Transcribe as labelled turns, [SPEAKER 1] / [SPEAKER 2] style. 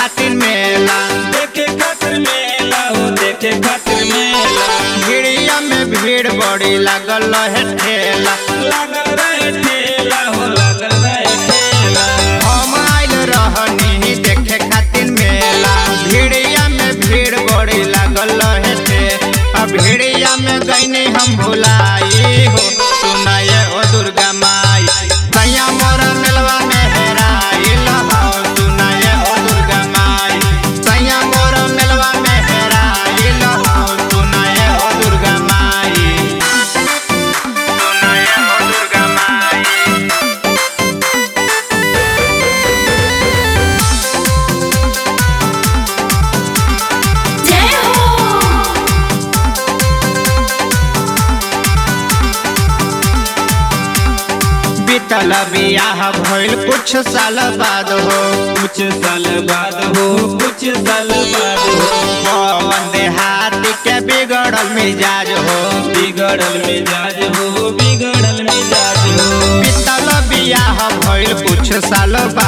[SPEAKER 1] खातिर मेला
[SPEAKER 2] देखे खातिर मेला हो देखे खातिर मेला
[SPEAKER 1] भिड़िया में भीड़ बड़ी लागल है ठेला
[SPEAKER 2] लागल रहे ठेला हो लागल रहे ठेला
[SPEAKER 1] हम आइल रहनी देखे खातिर मेला भिड़िया में भीड़ बड़ी लागल है ठेला भिड़िया में गईनी हम भुलाई हो सुनाए ओ दुर्गा माई सैया मोरा मेलवा में हेराइल हो सुनाए ओ दुर्गा माई सैया मोरा मेलवा में हेराइल हो सुनाए ओ दुर्गा माई सुनाए ओ दुर्गा माई
[SPEAKER 3] जय हो
[SPEAKER 1] बीतल बियाह भइल कुछ साल बाद हो
[SPEAKER 2] कुछ साल बाद हो कुछ साल बाद हो
[SPEAKER 1] पवन देहाती के बिगड़ल मिजाज हो
[SPEAKER 2] बिगड़ल मिजाज हो बिगड़ल मिजाज हो
[SPEAKER 1] बीतल बियाह भइल कुछ साल बाद